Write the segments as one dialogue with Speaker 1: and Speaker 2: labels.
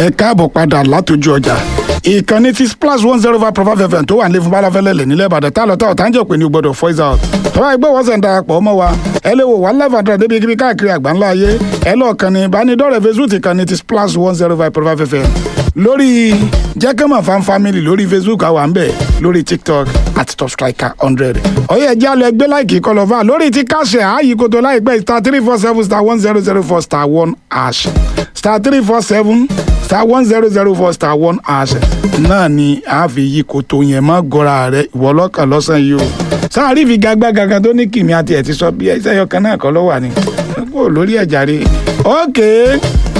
Speaker 1: ẹ káàbọ̀ padà látòjú ọjà ìkànnì ti splash one zero five profile fm tó wà ní fún balafẹ́lẹ́lẹ̀ nílẹ̀ ìbàdàn tá lọ́tà ọ̀tá ń jẹ́ pé ní gbọ́dọ̀ voice out tọ́wọ́ ẹgbẹ́ wọ́n sẹ̀ ń darapọ̀ mọ́ wa ẹ lè wò wá live àdúrà débi kíbi káàkiri àgbáńlá ayé ẹ lọ́ọ̀ kan ní ìbánidọ́rẹ̀ facebook ìkànnì ti splash one zero five profile fm lórí jẹ́kẹ́mọ̀ fan family lórí facebook àwa ń bẹ̀ lórí tiktok àti top striker hundred ọ̀yẹ́ ẹ̀jẹ̀ alẹ́ ẹgbẹ́ láìkì kọlọ́fà lórí ti káṣẹ̀ àyíkoto láìpẹ́ star three four seven star one zero zero four star one hash star three four seven star one zero zero four star one hash náà ni a fi yí koto yẹn mọ́ gọ́ra rẹ̀ ìwọ lọ́kàn lọ́sàn yìí o sáà rí ìfigagbága kan tó ní kìmí àti ẹ̀ ti sọ bí ẹsẹ̀ yọkan náà kọ́ ló wà ní kó lórí ẹ̀jà rí okay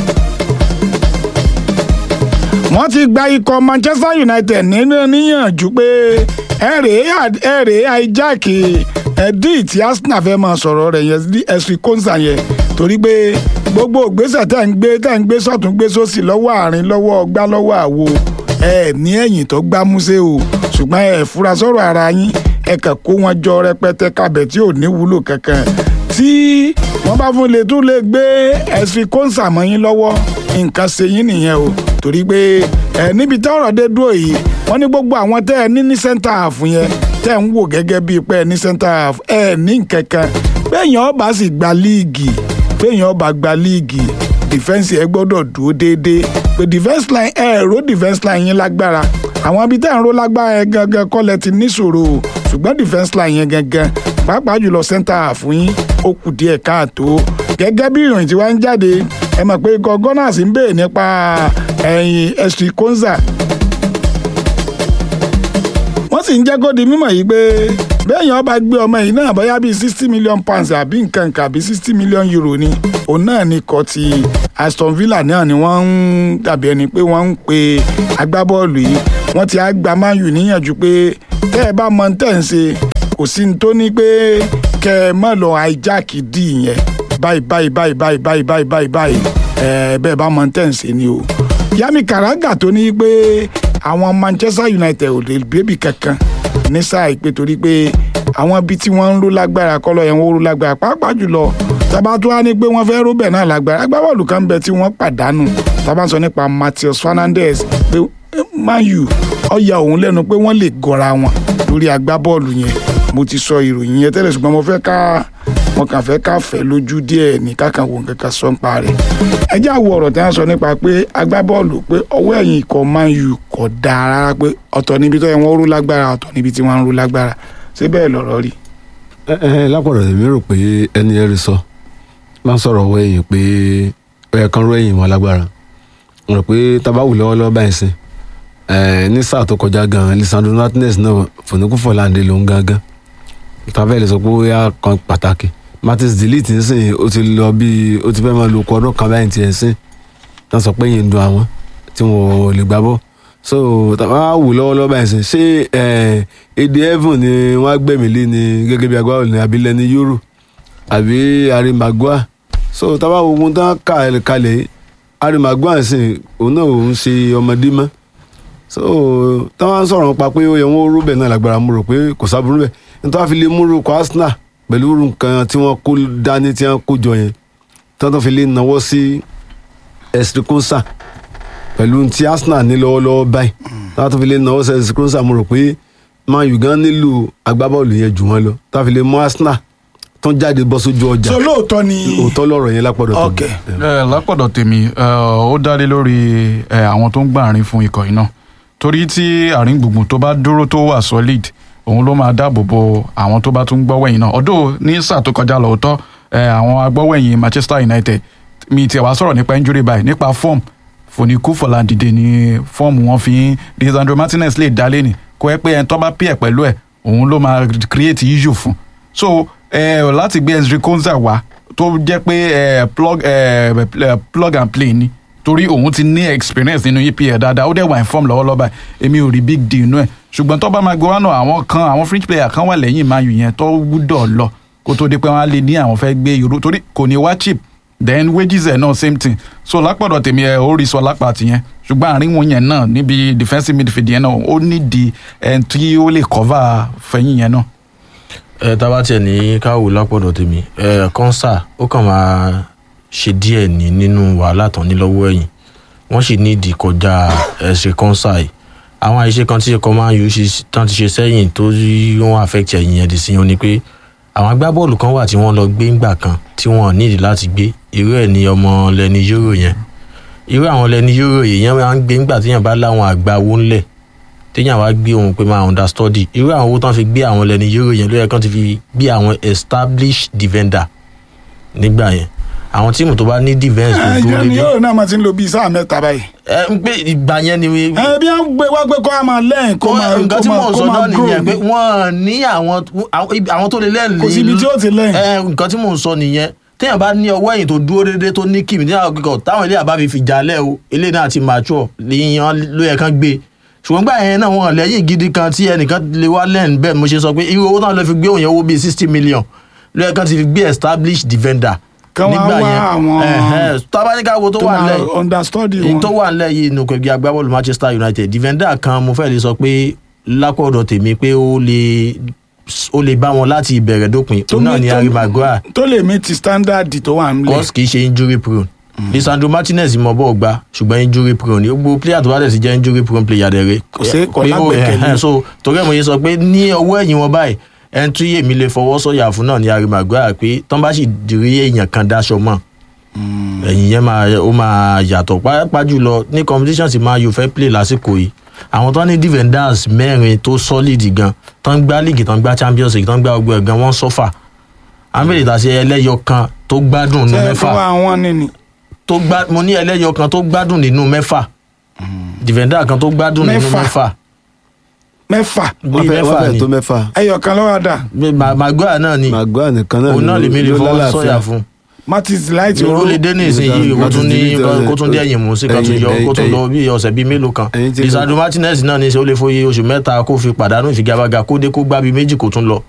Speaker 1: wọ́n ti gba ikọ̀ manchester united nínú níyànjú pé ẹ̀rẹ̀ ẹ̀rẹ̀ hijack ẹ̀dí tí arsenal fẹ́ máa sọ̀rọ̀ rẹ̀ yẹn sí ẹ̀sìn kóńsà yẹn torí pé gbogbo ògbésẹ̀ tẹ̀ ń gbé tẹ̀ ń gbé sọ̀tún gbé sósì lọ́wọ́ àárín lọ́wọ́ ọgbá lọ́wọ́ àwo ẹ̀ ní ẹ̀yìn tó gbá músẹ́ o ṣùgbọ́n ẹ̀ fura sọ̀rọ̀ ara yín ẹ̀ kàn kó wọn jọ rẹpẹtẹ kabẹ̀ tí ò ní wúlò kankan tí wọ́n bá fún lè tún lè gbé ẹ̀sìn kóńsà mọ́ yín lọ́wọ́ nǹkan ṣe yín nìyẹn o torí pé ẹ níbi tí ọ̀rọ̀ dé dúró yìí wọ́n ní gbogbo àwọn tẹ́ ẹ ní ní center half yẹn tẹ́ ẹ ń wò gẹ́gẹ́ bíi pé ẹ ní center half ẹ ní kankan béèyàn ọba sì gba líìgì béèyàn ọba gba líìgì defence ẹ gbọ́dọ̀ dúró déédéé pé defence line ẹ ro defence line yín lágbára àwọn ibi tẹ́ ẹ ń ro lágbára ẹ gangan kọ́lẹ̀ ti níṣòro o ṣùgbọ́n defence line yẹn gangan pàápàá jùlọ center half yín ó kù díẹ̀ káàtó gẹ́gẹ́ bí ìròyìn tí wá ń jáde ẹ mọ̀ pé ikọ̀ gunners ń béèrè nípa ẹ̀yìn ẹ̀sìn konza wọ́n sì ń jẹ́ kó di mímọ̀ yìí pé bẹ́ẹ̀yàn bá gbé ọmọ yìí náà bóyá bíi sixty million pounds àbí nǹkan nǹkan àbí sixty million euro ni òun náà ni kọ́ ti aston villa náà ni wọ́n ń dàbí ẹni pé wọ́n ń pe agbábọ́ọ̀lù yìí wọ́n ti á gba man u níyànjú pé tẹ́ ẹ bá mọ tẹ́ ń ṣe kò sí ní tó ní pé kẹ́ ẹ mọ̀ lọ hijack dì yẹn báyìí báyìí báyìí báyìí báyìí báyìí báyìí báyìí ẹ bẹ́ẹ̀ bá mọ tẹ́ ń ṣe ni o yami karaga tó ní pé àwọn manchester united ò lè bébì kankan ní sáà ìpè torí pé àwọn ibi tí wọ́n ń ró lágbára kọ́lọ́ yẹn wọ́n ró lágbára pàápàá jùlọ tábà tó wá ní pé wọ́n fẹ́ ró bẹ̀ náà lágbára agbábọ́ọ̀lù kan bẹ tí wọ́n pàdánù tábà ń sọ nípa matheus fernandez pé man u ọ̀ya òun lẹ́nu pé wọ́n lè gọra wọn lórí agbábọ́ọ̀lù yẹn mo ti sọ ìròyìn yẹn tẹ́lẹ̀ ṣùgbọ́n mo fẹ́ ká wọn kàn fẹ́ ká fẹ́ lójú díẹ̀ ní kákan wo nǹkan kan sọ ń pa rẹ̀ ẹ jẹ́ àwọ̀ ọ̀rọ̀ tí wọ́n sọ nípa pé agbábọ́ọ̀lù pé ọwọ́ ẹ̀yìn ikọ̀ man u kò dáa rárá pé ọ̀tọ̀ níbi tó yẹ wọ́n rú lágbára ọ̀tọ̀ níbi tí wọ́n ń rú lágbára ṣé bẹ́ẹ̀ lọ̀rọ̀ rí.
Speaker 2: ẹ ẹ lápọ̀rọ̀ èmi rò pé ẹni ẹ rí sọ máa ń sọ̀rọ̀ ọwọ́ ẹ̀yìn pé ẹ̀yẹ kan rú ẹ̀yìn wọn lágbára rò pé tabawu lọ́wọ́lọ́wọ́ báyìí sí ní sáà tó kọjá gan lisandro martinez náà fòníkúfọ̀láńdé ló ń gángan tàbí ẹ lè sọ pé ó yá kan pàtàkì martins delete nsìn ó ti lọ bí ó ti fẹ́ máa lo ọkọ̀ ọdún kan báyìí tiẹ̀ sìn tán sọ pé yìí ń dun àwọn tí wọn ò lè gbá bọ́ so tàbá wù lọ́wọ́lọ́wọ́ báyìí sìn ṣé èdè heaven ni wọ́n á gbẹ̀mí lé ni gẹ́gẹ́ bí agbábọ́ọ̀lù ní abilẹ̀ ní euro àbí harry maguire so tàbá wo ohun tán kà kalẹ̀ harry maguire sìn òun náà òun ṣe ọmọdé mọ́ so táwọn sọ̀rọ̀ nípa pé ó yẹ wọ́n rúbẹ̀ náà lágbára mo rò pé kò sábúrú bẹ́ẹ̀ nítorí wọ́n fi lè múrò kọ́ arsenal pẹ̀lú nǹkan tí wọ́n kó dání tí wọ́n kó jọ yẹn tí wọ́n tó fi lè náwó sí esrikonsa pẹ̀lú tí arsenal ní lọ́wọ́lọ́wọ́ báyìí tí wọ́n tó fi lè náwó sí esrikonsa mo rò pé man u gan nílò agbábọ́ọ̀lù yẹn jù wọ́n lọ tí wọ́n fi lè mú arsenal tó ń jáde bọ́ sójú ọjà
Speaker 1: so lóòótọ́ ni
Speaker 2: òótọ́ lọ́rọ̀ yẹn lápọ̀dọ̀
Speaker 1: Ok.
Speaker 3: ẹ lápọ̀dọ̀ tèmi ẹ, ó dálé lórí ẹ, àwọn tó ń gbà àárín fún ikọ̀ yìí náà torí tí àárín gbùngbùn tó bá dúró tó wà solid òun ló máa dáàbò bo àwọn tó bá tún gbọ́wẹ̀yìn náà ọ̀dọ́ ní sáà tó kọjá lọ́tọ́ àwọn agbọ́wẹ̀yìn Manchester United mi tiẹ̀ wá sọ̀rọ̀ nípa injury báyìí nípa form fòníkú fọ̀làdìdè ní fọ́ọ̀mù wọn fi ń Lisandro Martinez lè dálé ni kó ẹ pé ẹni tó bá pè pẹ̀lú ẹ̀ òun ló máa create issue fún so ẹ láti gbé Ezri Konza wá tó jẹ́ pé ẹ plug ẹ ẹ plug and play ni torí òun ti ní experience nínú EPL dáadáa ó dẹ̀ wà in form lọ́wọ́lọ́wọ́ báyìí èmi ò rí big deal nínú ẹ̀ ṣùgbọ́n tó bá máa gbé wá náà àwọn kan àwọn fringe player kan wà lẹ́yìn Man U yẹn tó gbúdọ̀ lọ kó tó di pé wọ́n á lè ní àwọn fẹ́ gbé irú torí kò ní wá cheap then wages ẹ̀ náà same thing so lápọ̀dọ̀ tèmi ẹ̀ ó rí sọ lápá tìyẹn ṣùgbọ́n àárín wọn yẹn náà níbi defensive midfield yẹn náà ó nídìí ẹ̀ tí ó lè cover fẹ̀yìn yẹn náà.
Speaker 4: ẹ tá a bá tiẹ̀ ní káwò lápọ̀dọ̀ tèmi ẹ kọ́nsà ó kàn máa ṣe díẹ̀ ní nínú wàhálà tán ní lọ́wọ́ ẹ̀yìn wọ́n sì ní ìdí kọjá ẹ̀ṣẹ̀ kọ́ńsà yìí àwọn àìṣe kan tí ẹ̀kọ́ máa ń yọ ṣe tán ti ṣe sẹ́yìn tó rí wọ́n affect ẹ̀yìn yẹn dì sí wọn ni pé àwọn agbábọ́ọ̀lù kan wà tí wọ́n lọ gbé ńgbà kan tí wọ́n nídìí láti gbé irú ẹ̀ ní ọmọ lẹni yóró yẹn irú àwọn lẹni yóró yìí yẹn máa ń gbé ńgbà téèyàn bá láwọn àgbà owó ńlẹ̀ téèyàn wá gbé òun pé máa understudy irú àwọn owó tán fi gbé àwọn lẹni yóró yẹn ló yẹ kán ti fi gbé àwọn established defender nígbà yẹn àwọn tíìmù tó bá ní defence tó
Speaker 1: ẹ
Speaker 4: dúró
Speaker 1: yẹn ni
Speaker 4: dédé
Speaker 1: yóò náà máa ti ń lo bíi sáà mẹ́ta báyìí.
Speaker 4: ẹ ń pé ìgbà yẹn ni
Speaker 1: ẹ bí wọ́n gbé wá pé kó a máa lẹ́yìn kó máa
Speaker 4: nǹkan
Speaker 1: kó
Speaker 4: tí
Speaker 1: máa
Speaker 4: mò ń
Speaker 1: kó
Speaker 4: sọ
Speaker 1: máa
Speaker 4: náà nìyẹn
Speaker 1: grow
Speaker 4: pé wọ́n ní àwọn àwọn tó lè lẹ́yìn
Speaker 1: kò síbi tí ó ti lẹ́yìn.
Speaker 4: ẹ nǹkan tí mò ń sọ nìyẹn téèyàn bá ní ọwọ́ ẹ̀yìn tó dúró déédéé tó ní kìmí téèyàn kíkọ táwọn ilé àbá fi fi jalè o ilé náà ti mature lèèyàn ló yẹ kán gbé ṣùgbọ́n gbà yẹn náà wọn lẹ́yìn gidi kan tí ẹnìkan lè wá lẹ́yìn bẹ́ẹ̀ mo ṣe sọ pé irú owó náà lè fi gbé òun yẹn owó bíi sixty million ló yẹ kán ti fi gbé established defender
Speaker 1: Kán wá wá àwọn-
Speaker 4: ẹ̀hẹ́n, tábánikà wo tó
Speaker 1: tó
Speaker 4: wà
Speaker 1: máa
Speaker 4: lẹ́yìn
Speaker 1: understudy
Speaker 4: èyí
Speaker 1: wọn.
Speaker 4: tó wà nílẹ̀ yìí nù kẹ̀kẹ́ agbábọ́ọ̀lù manchester united defender kan mo fẹ́ lè sọ pé lápọ̀dọ̀ tèmi pé ó lè ó lè bá wọn láti ìbẹ̀rẹ̀ dópin
Speaker 1: Tó
Speaker 4: òun náà
Speaker 1: ní-
Speaker 4: ni
Speaker 1: tó-
Speaker 4: harry maguire
Speaker 1: tó lè mí ti standard tó wà nílẹ̀.
Speaker 4: cos kì í ṣe injury prone lisandro martinez mọ bọ́ọ̀ gbá ṣùgbọ́n injury prone gbogbo player tó bá dẹ̀ ti jẹ́ injury prone player dẹ̀ rẹ̀
Speaker 1: Kò sí- kò
Speaker 4: pé ó-
Speaker 1: lágbẹ́kẹ̀lé.
Speaker 4: ẹ̀hẹ́n, so torí ẹ̀ mo yẹ sọ pé ní ọwọ́ ẹ̀yìn wọn báyìí ẹni tí èmi lè fọwọ́ sọ̀yà fún náà ni harry maguire pé tán bá sì dirí èèyàn kan dáṣọ mọ́ ẹ̀yìn yẹn máa ó máa yàtọ̀ pàápàá jùlọ ní competition tí máa yóò fẹ́ play lásìkò yìí àwọn tó ní defenders mẹ́rin tó solid gan tó ń gbá league tó ń gbá champions league tó ń gbá ọgbẹ́ gan wọ́n sọ́fà amẹ́lẹ̀ tàṣe ẹlẹ́yọ kan tó gbádùn nínú
Speaker 1: ṣe
Speaker 4: mẹ́fà
Speaker 1: fún àwọn nìní.
Speaker 4: tó gbá mo ní ẹlẹ́yọ kan tó gbádùn nínú mẹ́fà defender kan tó gbádùn nínú
Speaker 1: Mẹ́fà.
Speaker 4: mẹ́fà
Speaker 1: mẹ́fà
Speaker 2: wọ́n
Speaker 4: bíi
Speaker 2: fẹ́ wọ́n
Speaker 4: mẹ́fà
Speaker 2: fẹ́
Speaker 4: ni
Speaker 2: tó mẹ́fà
Speaker 1: ẹyọ kan lọ́wọ́ dà
Speaker 4: Ma- maguire náà ni
Speaker 2: màgbà nìkan náà
Speaker 4: òun náà lèmi lè
Speaker 2: ló
Speaker 4: fọwọ́
Speaker 2: lálàáfíà.
Speaker 4: sọ̀yà fún
Speaker 1: martins light
Speaker 4: ó lè dé ní ìsinyìí kó tún ní
Speaker 2: Martinez-
Speaker 4: kó tún dé ẹ̀yìn mú sí kan tún yọ
Speaker 2: ẹ̀yìn-
Speaker 4: kó tún lọ
Speaker 2: ẹ̀yìn-
Speaker 4: bí ọ̀sẹ̀ bíi mélòó kan
Speaker 2: ẹ̀yìn tí-
Speaker 4: lisandro martinez náà ní í ṣe ó lè fòye oṣù mẹ́ta kó fi pàdánù ìfigagbága kó dé kó gbá bíi méjì kó tún lọ